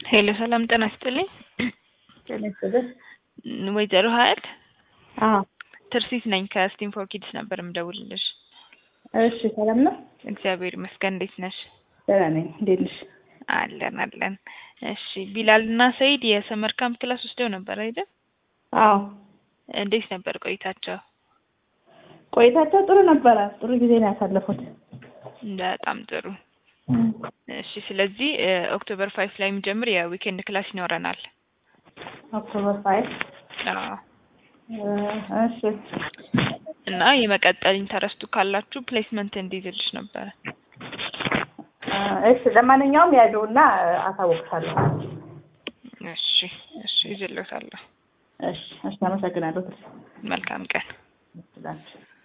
ሄሎ ሰላም ጤና ይስጥልኝ። ጤና ይስጥልኝ። ወይዘሮ ሀያት አዎ ትርሲት ነኝ ከስቲም ፎር ኪድስ ነበር የምደውልልሽ። እሺ ሰላም ነው? እግዚአብሔር ይመስገን። እንዴት ነሽ? ደህና ነኝ። እንዴት ነሽ? አለን አለን። እሺ ቢላል እና ሰይድ የሰመር ካምፕ ክላስ ወስደው ነበር አይደል? አዎ እንዴት ነበር ቆይታቸው? ቆይታቸው ጥሩ ነበረ። ጥሩ ጊዜ ነው ያሳለፉት። በጣም ጥሩ። እሺ ስለዚህ ኦክቶበር ፋይቭ ላይ የሚጀምር የዊኬንድ ክላስ ይኖረናል። ኦክቶበር ፋይቭ አዎ እሺ እና የመቀጠል ኢንተረስቱ ካላችሁ ፕሌስመንት እንዲይዝልሽ ነበረ። እሺ ለማንኛውም ያለውና አሳውቅሻለሁ። እሺ እሺ ይዤልዎታለሁ። እሺ እሺ አመሰግናለሁ። መልካም ቀን። ትላለች